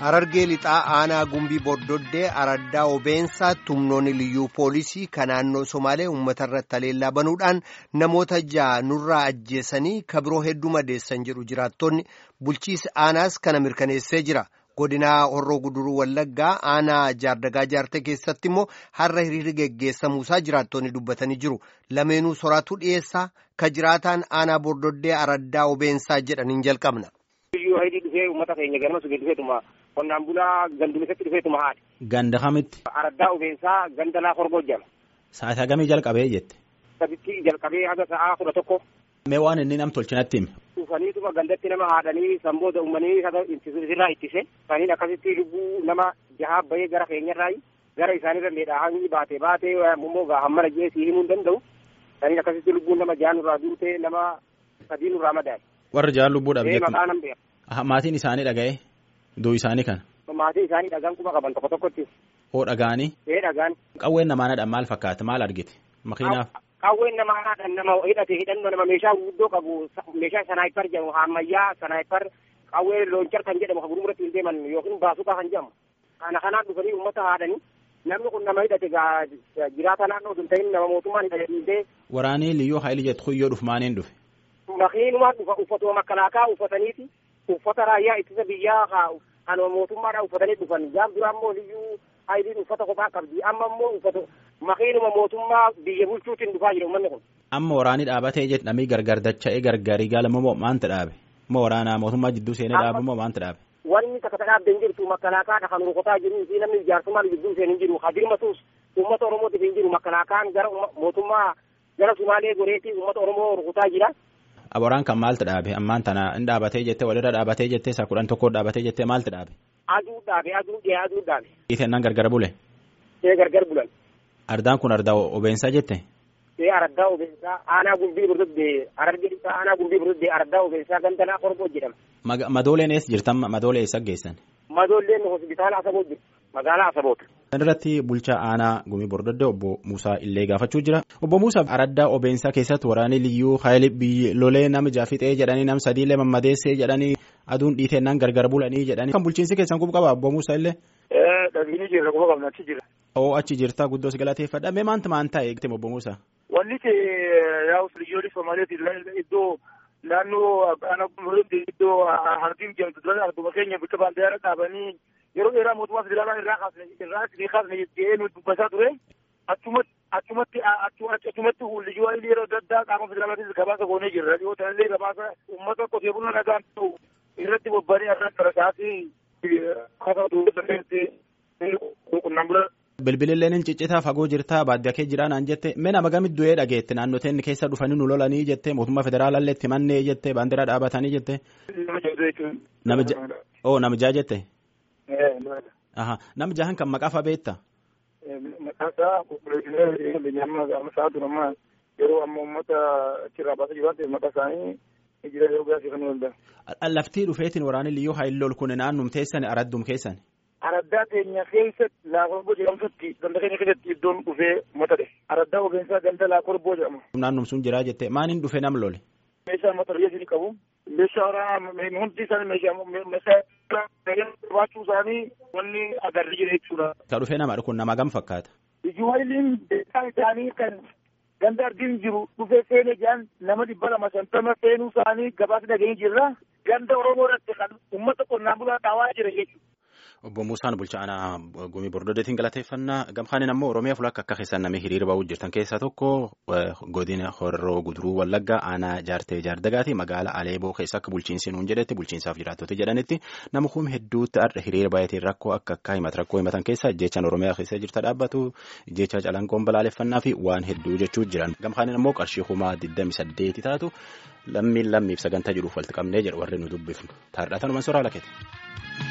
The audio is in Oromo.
Harargee lixaa aanaa gumbii bordoddee araddaa obeensaa tumnoonni liyyuu poolisii kan naannoo Somaalee uummata irratti haleellaa banuudhaan namoota ja'a nurraa ajjeesanii kabiroo hedduu madeessan jedhu jiraattonni bulchiisi aanaas kana mirkaneessee jira. Godinaa Horroo Guduruu Wallaggaa aanaa jaardagaa jaartee keessatti immoo har'a hiriirri geggeessamuusaa jiraattonni dubbatanii jiru. Lameenuu soraatu dhiyeessaa ka jiraataan aanaa bordoddee araddaa obeensaa jedhaniin jalqabna. Iyyuu hayidii dhufee uummata keenya ganama sugee dhufeetuma qonnaan bulaa gandumisatti dhufeetuma haadha. Ganda kamitti. Araddaa obeensaa ganda laa Horgoo jedhama. Sa'aatii hagamii jalqabee jette. Saditti jalqabee haga sa'aa kudha tokko. Mee waan inni nam tolchinatti hime. Dhufaniituma gandatti nama haadhanii sanboota uumanii haga irraa ittise. Saniin akkasitti lubbuu nama jahaa bahee gara keenyarraa gara isaanirra miidhaa baatee baatee immoo hammana jee sii himuu hin danda'u. Saniin akkasitti lubbuun nama jaha nurraa duutee nama sadii nurraa madaa'e. Warri jahan lubbuu dhabe jettu. Maqaa nan beeka. Maatiin isaanii dhaga'e duu isaanii kana. Maatiin isaanii dhagaan kuma qaban tokko tokkotti. Hoo dhagaanii. Ee dhagaan. Qawween namaanadhaan maal fakkaata maal argite makiinaaf. Qawween namaadhaan nama hidhate hidhannoo nama meeshaa guddoo qabu meeshaa sanaayipar jedhamu ammayyaa sanaayipar qawwee loonchar kan jedhamu kan gurmuratti hin deeman yookiin baasuqaa kan jedhamu. Kana kanaan dhufanii uummata haadhanii namni kun nama hidhate jiraata naannoo sun ta'in nama mootummaan hidhatee. Waraanii liyyuu haayilii jettu kuyyoo dhufu maaniin dhufe. Makiinumaan dhufa uffatuma makalaakaa uffataniiti uffata raayyaa ittisa biyyaa kan mootummaadhaan uffatanii dhufan jaam duraa immoo liyyuu haayiliin uffata kophaa qabdi amma immoo uffata makiinuma mootummaa biyya bulchuutiin dhufaa jira uummanni kun. Amma waraanii dhaabatee jedhamii gargar dacha'ee gargarii gaalamoo moo maanta dhaabe? Moo waraanaa mootummaa jidduu seenee dhaabe moo maanta dhaabe? Wanni takka dhaabde hin jirtu makalaakaadha kan rukutaa jiru fi namni jaarsummaan jidduu seenee hin jiru hadirmatuus uummata oromootiif hin jiru makalaakaan gara mootummaa gara sumaalee goreetii uummata oromoo rukutaa jira. Aboraan kan maaltu dhaabe ammaan tana hin dhaabatee jettee walirra dhaabatee jettee isa kudhan tokko dhaabatee jettee maaltu dhaabe? Aduu dhaabe aduu dhiyee aduu dhaabe. Itennaan gargar bule? Ee gargar bulan. Ardaan kun ardaa obeensaa jette? Ee araddaa obeensaa aanaa gumbii burduddee arargee aanaa gumbii burduddee araddaa obeensaa gandanaa Horgoo jedhama. Madooleen eessa jirtan madoolee eessa geessan? Madoolleen hospitaala Asaboot jirti magaalaa Asaboot. Kan irratti bulchaa aanaa gumii bordoddee obbo Muusaa illee gaafachuu jira. Obbo Muusaa araddaa obeensaa keessatti waraanni liyyuu haayilii biyyi lolee nama jaafixee jedhanii nam sadiilee mammadeessee jedhanii aduun dhiiteennaan gargar bulanii jedhanii. Kan bulchiinsi keessan quba qaba obbo Muusaa illee. Dhabiini jirra quba qabna achi jira. Oo achi jirtaa guddoos galateeffadha. Mee maanta maan ta'e eegte obbo Muusaa? Wanni yaa liyyoolii Somaaliyaati iddoo naannoo aanaa gumurutti iddoo hardiin jedhamtu dura arguma keenya bakka baandiyaara dhaabanii yeroo dheeraa mootummaa federaalaa irraa kaasne irraa isinii kaasne jedhee nu dubbataa ture achumatti achumatti achumatti liyyuu haayilii yeroo adda addaa qaama federaalaatis gabaasa goonee jirra dhiyoo tanallee gabaasa uummata qotee bulaa nagaan ta'u irratti bobba'anii irraa darasaati kasa qonnaan bulaa Bilbililleen hin ciccitaa fagoo jirtaa baadiyyaa kee jiraa naan jette mee nama gamit du'ee dhageette naannoteen keessa dhufanii nu lolanii jette mootummaa federaalaallee itti mannee jette baandiraa dhaabatanii jette. Nama jaha oo nama jaha jette. Nama jahan kan maqaa fa'aa beektaa? Maqaan isaa qulqulleessinee beenyaamaa gaafa sa'aatu nama yeroo amma uummata achirraa baasaa jiru waan ta'eef maqaa isaanii jira yeroo gaasii kan waldaa. Laftii dhufeetiin waraanni liyyuu haayilii ol kun naannum teessan araddum keessan. Araddaa keenya keessatti laakorboo jedhamtutti ganda keenya keessatti iddoon dhufee matadhe. Araddaa obeensaa ganda laakorboo jedhama. Naannum sun jiraa jette maaniin dhufee nam lole? Meeshaa mata duree isin qabu. Meeshaa waraanaa hundi isaanii meeshaa meeshaa qabaachuu isaanii wanni agarri jira jechuudha. Ka dhufee nama kun nama gam fakkaata? Ijuwaayiliin beekaa isaanii kan ganda ardiin jiru dhufee seenee jiran nama dhibba lama shantama seenuu isaanii gabaasa dhageenye jirra. Ganda Oromoo irratti kan uummata qonnaan bulaa dhaawaa jira jechuudha. Obbo Muusaan bulchaa aanaa gumii bordoddeetiin galateeffannaa gamkaanin ammoo Oromiyaa fulakka akka keessan namni hiriira ba'uu jirtan keessaa tokko godina Horroo Guduruu Wallaggaa aanaa jaartee jaardagaati magaalaa Aleeboo keessa akka bulchiinsi nuun jedhetti bulchiinsaaf jiraattota jedhanitti nama kun hedduutti har'a hiriira baay'ateen rakkoo akka akka himata rakkoo himatan keessa jechaan Oromiyaa keessa jirta dhaabbatu jecha calanqoon balaaleffannaa fi waan hedduu jechuu jiran gamkaanin ammoo qarshii kumaa 28 taatu lammiin lammiif sagantaa jiruuf walitti qabnee jedhu warri nu dubbifnu taardhatanuma soraa lakkete.